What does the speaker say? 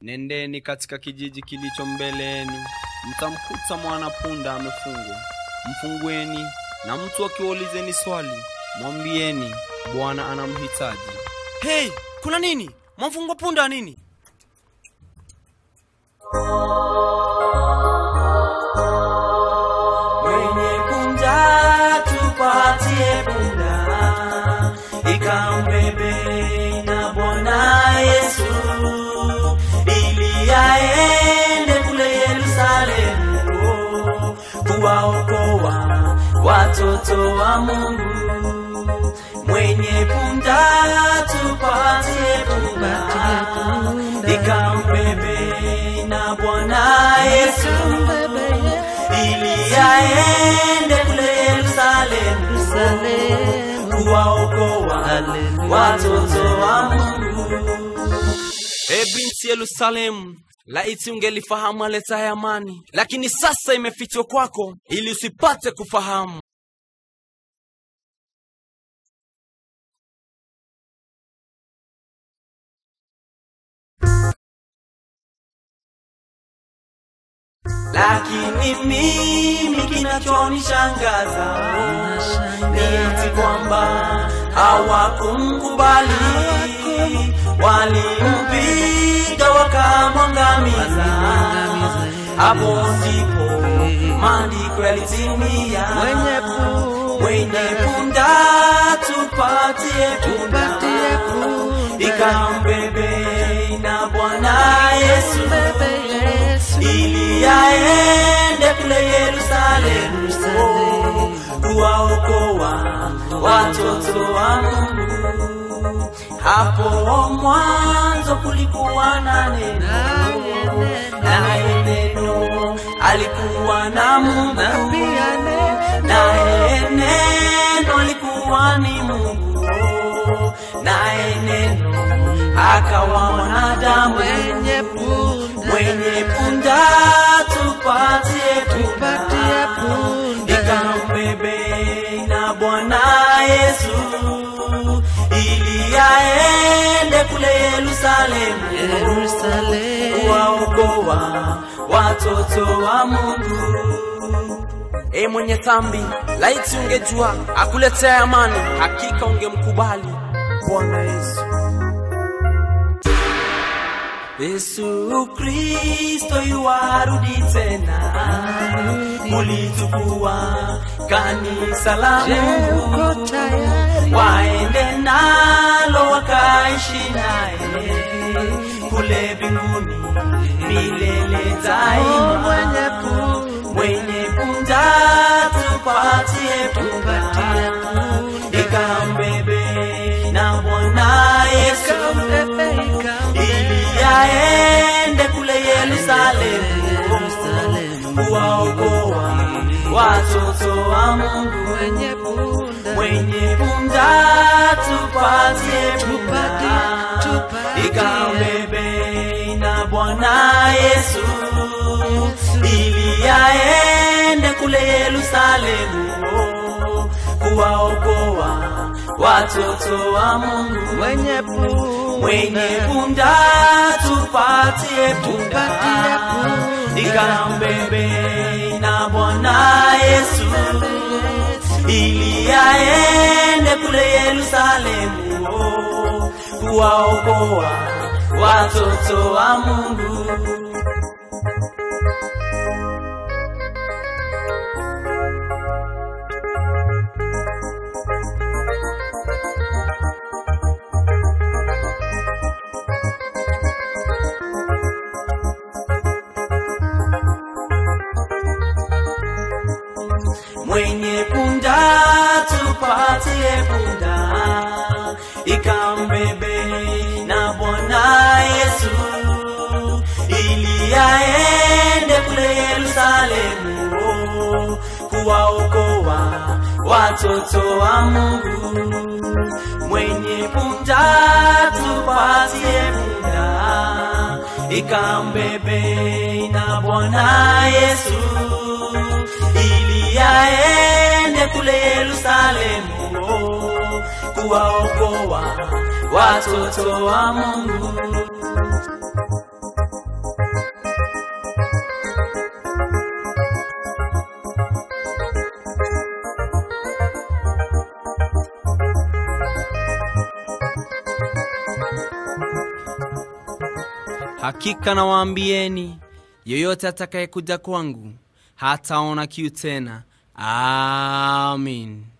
Nendeni katika kijiji kilicho mbele yenu, mtamkuta mwana-punda amefungwa. Mfungueni, na mtu akiwaulizeni swali, mwambieni Bwana anamhitaji. Hey, kuna nini? Mwamfungwa punda nini? mwenye punda tupatie punda ikambebe na bwana yesu ili aende kule yerusalemu kuwaokoa watoto wa mungu mwenye punda tupatie punda ikambebe na bwana yesu ili aende kule Yerusalemu kuwaokoa watoto wa Mungu. E binti Yerusalemu, laiti ungelifahamu aletaye amani, lakini sasa imefichwa kwako ili usipate kufahamu. Lakini mimi kinachonishangaza ni eti kwamba hawakumkubali, walimpiga wakamwangamiza. Hapo ndipo maandiko yalitimia, mwenye punda tupatie punda, ikambebe na Bwana Yesu ili aende kule Yerusalemu kuwaokoa watoto wa Mungu. Hapo mwanzo kulikuwa na neno, naye neno alikuwa na Mungu, naye neno alikuwa ni Mungu, naye neno akawa mwanadamu mwenye punda tupatie punda ikambebe na Bwana Yesu ili aende kule Yerusalemu kuwaokoa watoto wa Mungu. E mwenye dhambi, laiti ungejua akuletea amani, hakika ungemkubali Bwana Yesu. Yesu Kristo yuarudi tena, mulitukuwa kanisa la Mungu, waende nalo wakaishi naye kule mbinguni milele daima. Mwenye punda tupatie punda, ikambebe na Bwana Yesu ili aende kule Yerusalemu kuwaokoa watoto wa Mungu. Mwenye punda tupatie punda, ikambebe na Bwana Yesu ili aende kule Yerusalemu kuwaokoa watoto wa Mungu. Mwenye punda tupatie punda, ikambebe na Bwana Yesu ili aende kule Yerusalemu kuwaokoa watoto wa Mungu. mwenye punda tupatie punda ikambebe na Bwana Yesu ili aende kule Yerusalemu kuwaokoa watoto wa Mungu. Mwenye punda tupatie punda ikambebe na Bwana Yesu ili aende kule Yerusalemu kuwaokoa watoto wa Mungu. Hakika nawaambieni, yoyote atakayekuja kwangu hataona kiu tena. Amin.